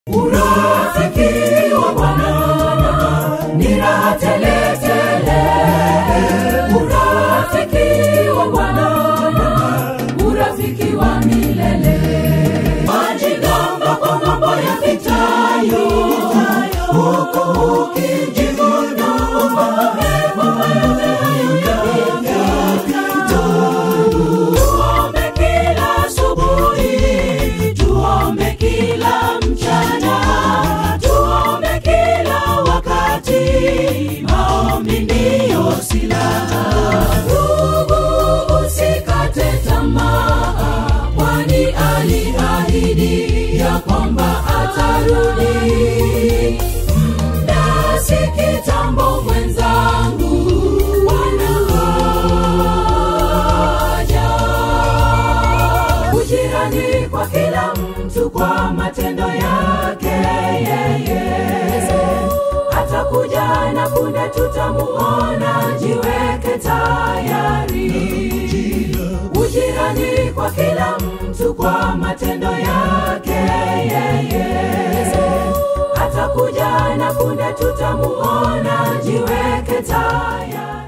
Urafiki wa Bwana ni raha tele tele. Urafiki wa Bwana, urafiki wa milele. Majigamba kwa mambo yapitayo, huku ukijivuna kwamba mema yote hayo yapita. Tuombe kila asubuhi, tuombe kila mchana, tuombe kila wakati. Maombi ndiyo silaha. Ndugu, usikate tamaa, kwani aliahidi ya kwamba atarudi. Muda si kitambo mwenzangu, wanaoja ujirani kwa kila mtu kwa matendo yake yeye atakuja na punde tutamuona jiweke tayari ujirani kwa kila mtu kwa matendo yake yeye atakuja na punde tutamuona jiweke tayari